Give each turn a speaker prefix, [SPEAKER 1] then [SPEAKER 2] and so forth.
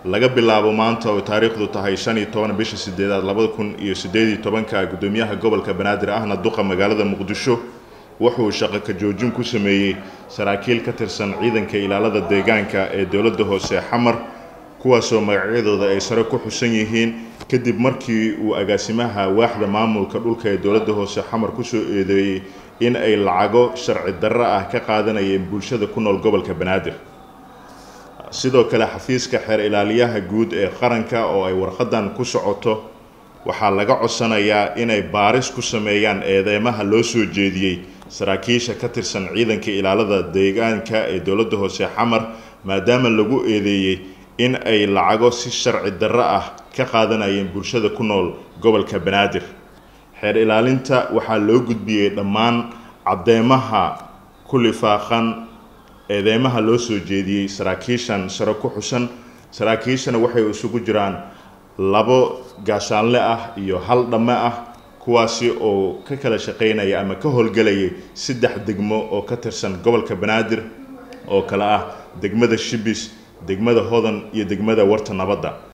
[SPEAKER 1] laga bilaabo maanta oo taariikhdu tahay shan iyo toban bisha sideedaad labada kun iyo sideed iyo tobanka guddoomiyaha gobolka banaadir ahna duqa magaalada muqdisho wuxuu shaqo ka joojin ku sameeyey saraakiil ka tirsan ciidanka ilaalada deegaanka ee dowladda hoose xamar kuwaasoo magacyadooda ay sare ku xusan yihiin kadib markii uu agaasimaha waaxda maamulka dhulka ee dowladda hoose xamar kusoo eedeeyey in ay lacago sharci darro ah ka qaadanayeen bulshada ku nool gobolka banaadir sidoo kale xafiiska xeer ilaaliyaha guud ee qaranka oo ay warqadan ku socoto waxaa laga codsanayaa inay baaris ku sameeyaan eedeymaha loo soo jeediyey saraakiisha ka tirsan ciidanka ilaalada deegaanka ee dowladda hoose xamar maadaama lagu eedeeyey in ay lacago si sharci darro ah ka qaadanayeen bulshada ku nool gobolka banaadir xeer ilaalinta waxaa loo gudbiyey dhammaan cadeymaha ku lifaaqan eedeymaha loo soo jeediyey saraakiishan sare ku xusan saraakiishana waxay isugu jiraan labo gaashaanle ah iyo hal dhamme ah kuwaasi oo ka kala shaqaynaya ama ka howlgelayay saddex degmo oo ka tirsan gobolka banaadir oo kale ah degmada shibis degmada hodan iyo degmada warta nabadda